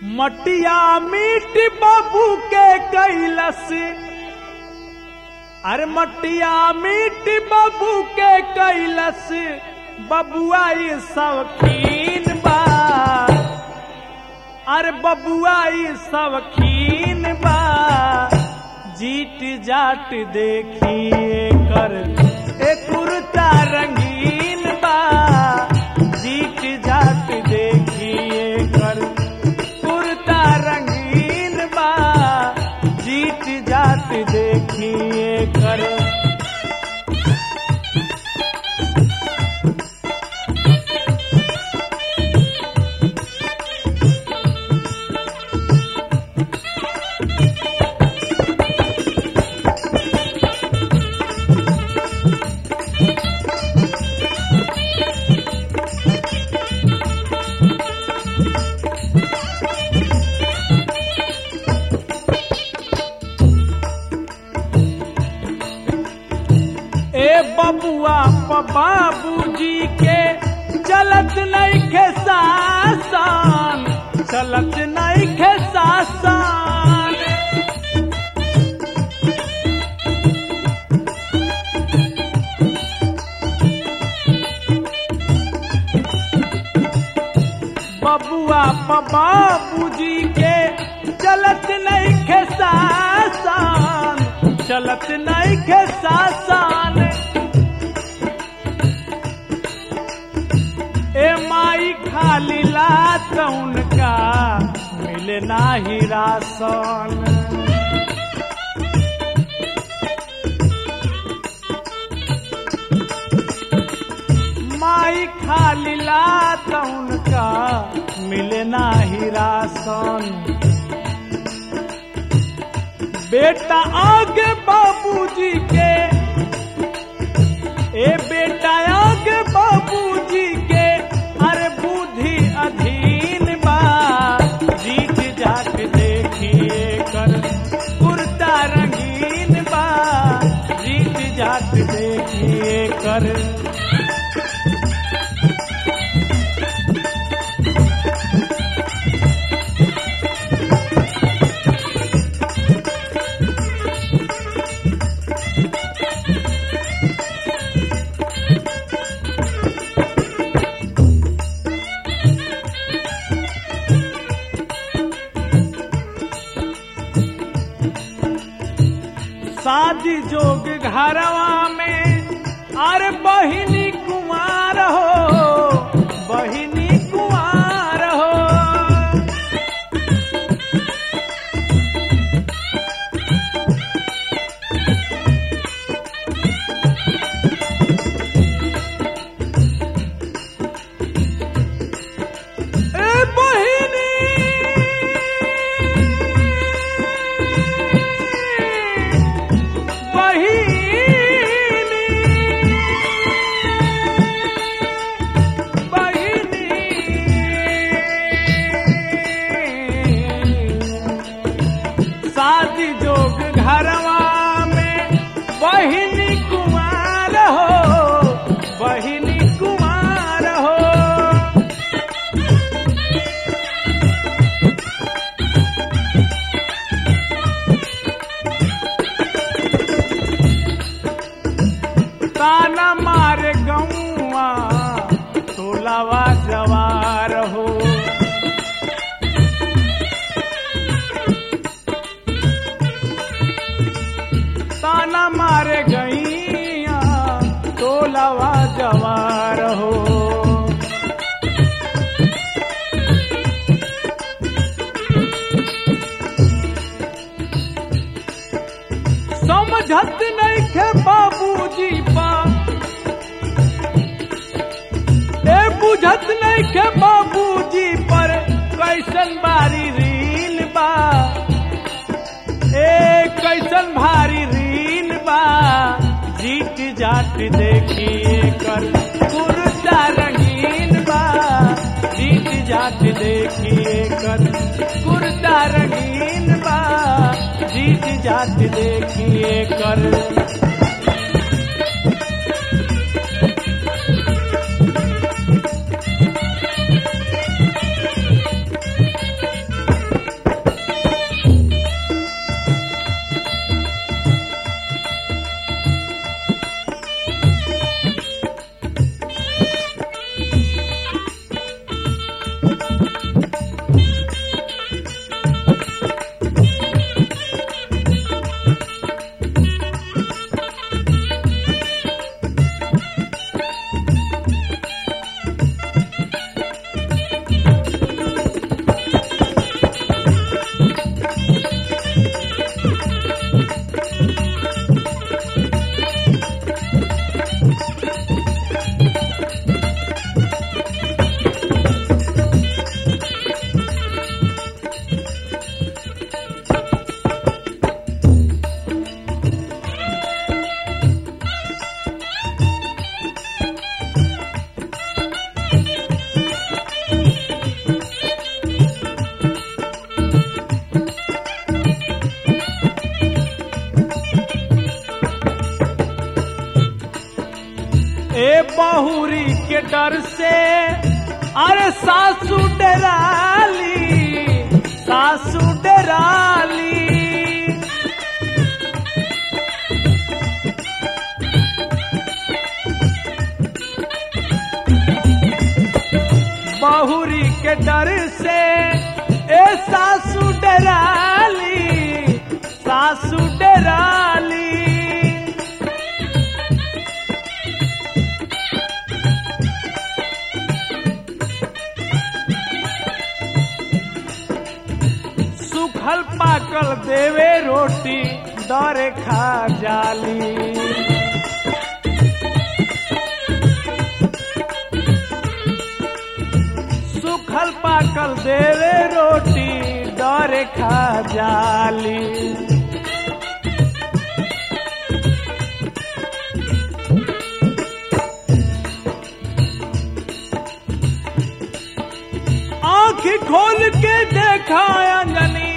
मटिया मीट बाबू के कैलस अरे मटिया मीट बाबू के कैलस बबुआ ये शौकीन बा अरे बबुआ ये शौकीन बा जीट जाट देखिए कर ए कुर्ता रंगीन बा जीट जाट देखिए कर कुर्ता रंगीन बा जीट जाट देखिए कर ए बबुआ प बाबूजी के चलत नहीं खे सासन चलत नहीं खे सासन बबुआ प बाबूजी के चलत नहीं खे सासन चलत नहीं खे सासन ए माई खाली लात उनका मिले नाही रासन माई खाली लात उनका मिले नाही रासन बेटा आगे बाबूजी के ए बेटा आगे बाबूजी के अरे बुद्धि अधीन बा जीत जाट देखिए कर कुर्ता रंगीन बा जीत जाट देखिए कर शादी जोग घरवा में अरे बहिनी कुमार हो बहिनी कुमार हो ए बहिनी बहिनी बहिनी शादी जोग घरवा में बहिनी कुमार हो बहिनी कुमार हो ताना मारे गौआ टोलावा जवार हो ताना मारे गैया टोलावा जवार हो समझत नहीं खे बाबूजी बा ए बुझत नहीं खे बाबूजी पर कैसन बारी रीन बा ए कैसन भारी रीन बा जीत जाट देखिए कर कुर्ता रंगीन बा जीत जाट देखिए कर कुर्ता रंगीन बा जीत जाट देखिए कर बहुरी के डर से अरे सासू डराली सासू डराली बहुरी के डर से ए सासू डराली सासू डराली सुखल पाकल देवे रोटी दरे खा जाली सुखल पाकल देवे रोटी दरे खा जाली आंख खोल के देखा अंजनी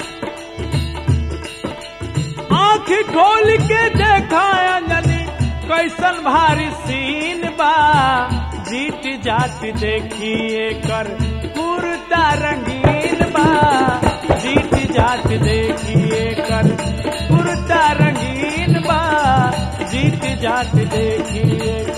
आंख खोल के देखा अंजनी कैसन भारी सीन बा जीत जात देखिए कर कुर्ता रंगीन बा जीत जात देखिए कर कुर्ता रंगीन बा जीत जात देखिए